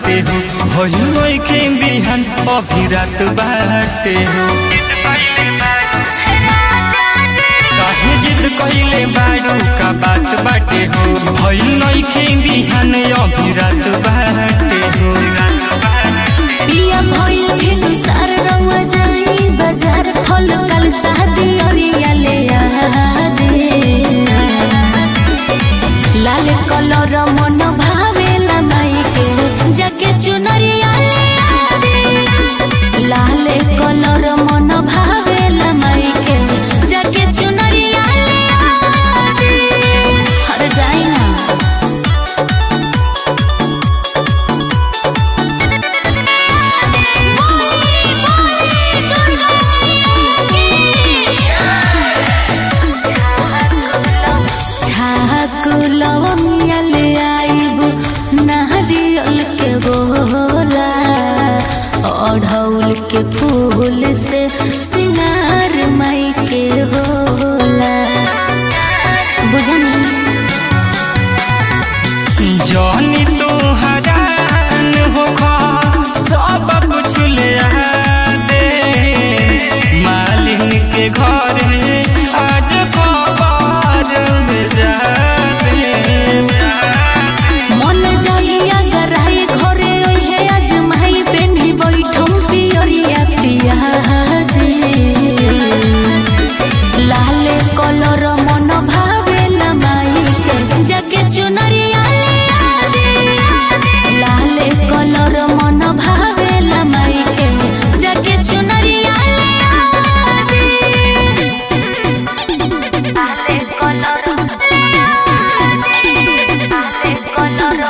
बाटे हो भइल के बिहान अभी रात बाटे हो काहे जिद कइले बारू का बात बाटे हो भइल के बिहान अभी रात बाटे हो पिया भइल भेनु सार रंगवा जाई बाजार फल कल शादी अरिया ले आ दे लाल कलर मन भावेला माई के जाके चुनरिया ले आ दे लाल कलर मन भावेला माई के जाके चुनरिया ले आ दे हर जाई ना छाकुलवमिया ले आइबू नारियल के गोला अढ़ौल के फूल से सिंगार माई के होला बुझनी जनी तू हरान हो सब कुछ ले आ दे मालिन के घर आज खबर में जा दे मन जाइया गराई घरे ओहे आज माई पेन्ही बैठम पियरिया पिया लाले कलर मन भावेला माई के जाके चुनरिया ले आ दे लाले कलर मन भावेला माई के जाके चुनरिया ले आ दे लाले कलर लाले कलर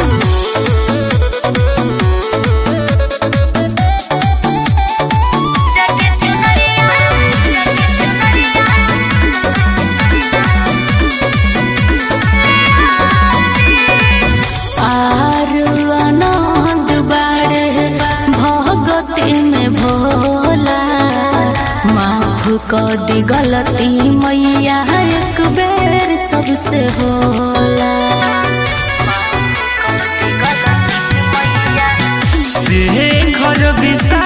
जाके चुनरिया जाके चुनरिया आरु आनंद बाड़े भगती में भोला माफ कर दी गलती मैया एक बेर सबसे होला से घर विसा